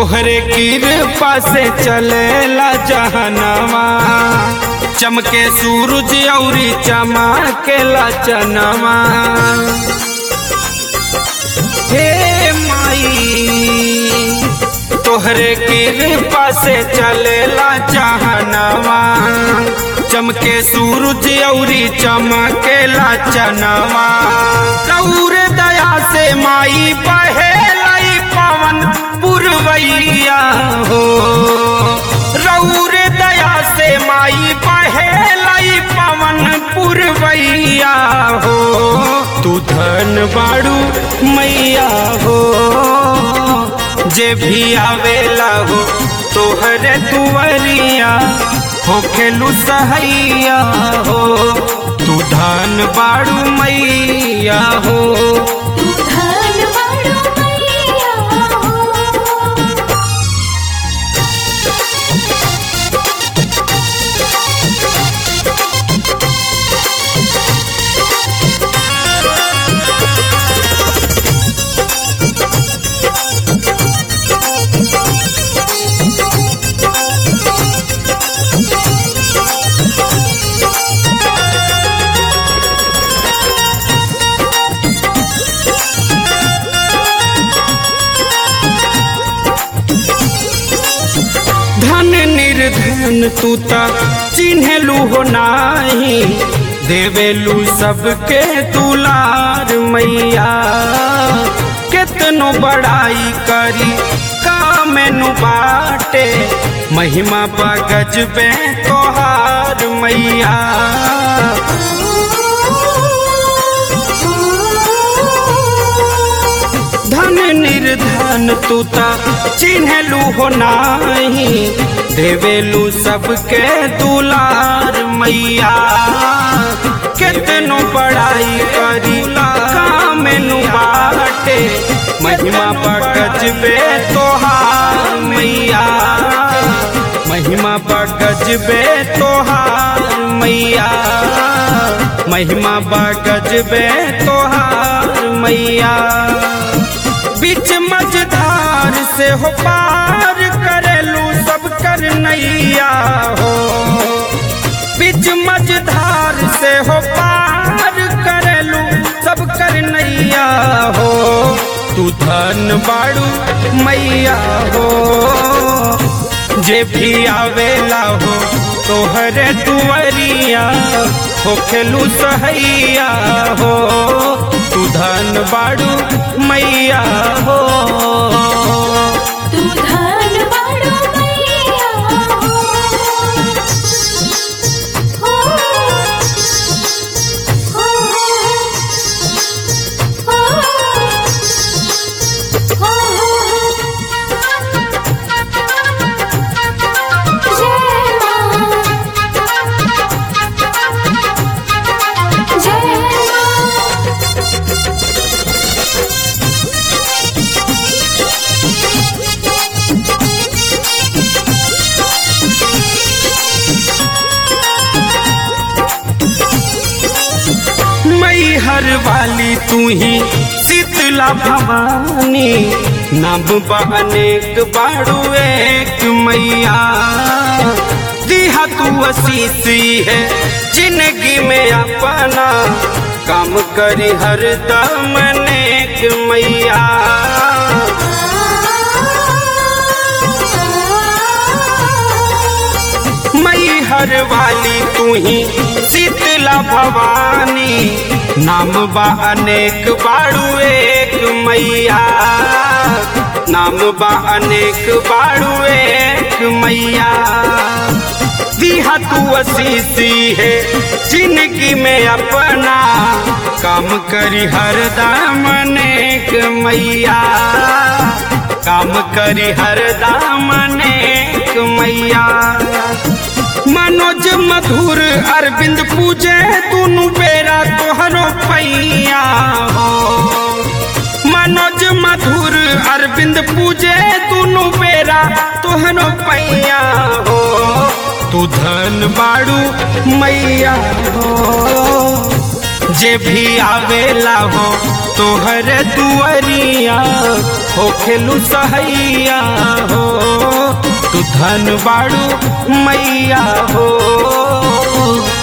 तोहरे कृपा से चलेला जहनवा चमके सूरज औरी चमकेला चनवा हे माई तोहरे कृपा से चलेला जहनवा चमके सूरज औरी चमकेला चनवा रौर दया से माई बहेलाई पवन पुरवैया हो रौर दया से माई बहेलाई पवन पुरवैया हो तू धन बाड़ू मैया हो जे भी आवेला हो तोहरे दुवरिया हो खेलू सहैया हो तू धन बाड़ू मैया हो तू धन बाड़ू मैया हो धन निर्धन तू त चिन्हलू हो नाही देवेलू सबके दुलार मैया केतनो बड़ाई करी कामेनु बाटे महिमा बगज बे तोहार मैया धन निर्धन तू त चिन्हलू हो नाही देवेलू सबके दुलार मैया केतनो बड़ाई करी कामेनु बाटे महिमा बगज बे तोहार मैया महिमा बगज बे तोहार मैया महिमा बगज बे तोहार मैया बीच मझधार से हो पार करेलू सब कर नैया हो बीच मझधार से हो पार करेलू सब कर नैया हो तू धन बाड़ू मैया हो जे भी आवेला हो तोहरे दुवरिया हो खेलू सहैया हो तू धन बाड़ू मैया हो तू धन बाड़ू मैया हो हो हो हो जय मां जय मां मई हर वाली तू ही शीतला भवानी नब अनेक बाड़ू एक मैया दिहा तू असीसी है जिंदगी में अपना काम करी हर दम नेक मैया मई हर वाली तू ही शीतला भवानी नाम बा अनेक बाड़ू एक मैया नाम बा अनेक बाड़ू एक मैया दिहा तू असीसी है जिंदगी में अपना काम करी हर दाम अनेक मैया काम करी हर दाम अनेक मैया मनोज मधुर अरविंद पूजे दुनु बेरा तोहरो पैया हो मनोज मधुर अरविंद पूजे दुनु बेरा तोहरो पैया हो तू धन बाड़ू मैया हो जे भी आवेला हो तोहर दुआरिया हो खेलू सहैया हो धन बाड़ू मैया हो